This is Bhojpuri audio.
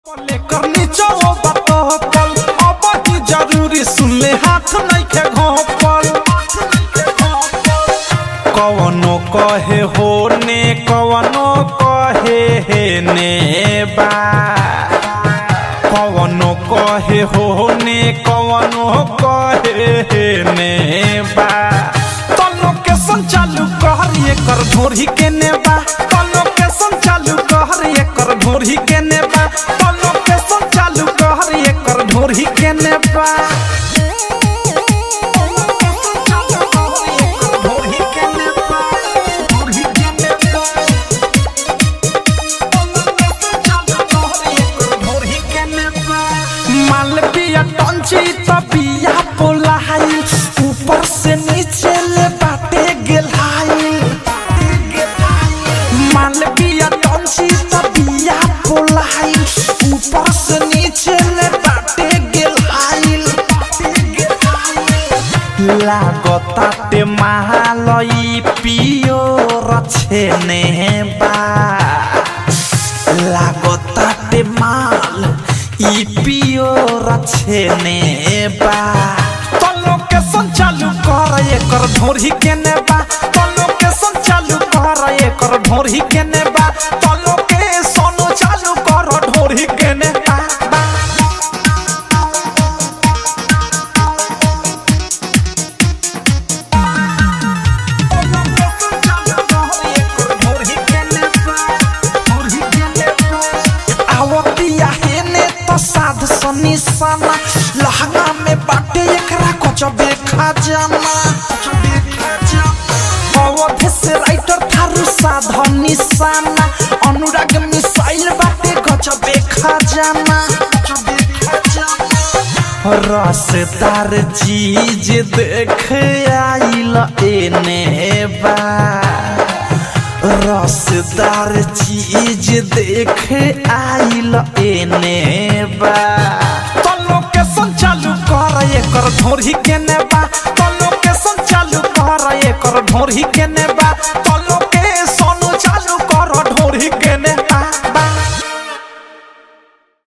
लेकर नीचा वो बतहपल अब ही जरूरी सुन ले हाथ नइखे घोपल कवनो कहे हो ने कवनो कहे हे ने बा कवनो कहे हो ने कवनो कहे हे ने बा तो लोकेशन चालू कहर एकर ढोरी के ने बा तो लोकेशन चालू कहर एकर ढोरी के ने बा तो लोकेशन चालू कहर एकर ढोरी के ने बा ढोरी के ने बा ढोरी के ने बा मालविया टंची तबिया पोलाई ऊपर से नीचे ले बाटे गेलाई मालविया टंची तबिया पोलाई ऊपर से नीचे ले बाटे गेलाई लागताटे महालई पियो रछेने बा लागताटे माल ई पियो रछेने बा तो लोकेशन चालू कर एकर ढोरी के ने बा तो लोकेशन चालू कर एकर ढोरी के ने बा तो लोकेशन चालू कर ढोरी के ने बा बा। आवतिया हेने तो साध सनी सना लहंगा में बाटे एकरा कुछ देखा जाना अवधि से राइटर थारू साधन निशाना अनुराग मिसाइल बाटे गच देखा जाना रसदार चीज देख आइल एने बा रसदार चीज देख आइल एने बा तो लोकेशन चालू कर एकर ढोरी के ने बा तो लोकेशन चालू कर एकर ढोरी के ने बा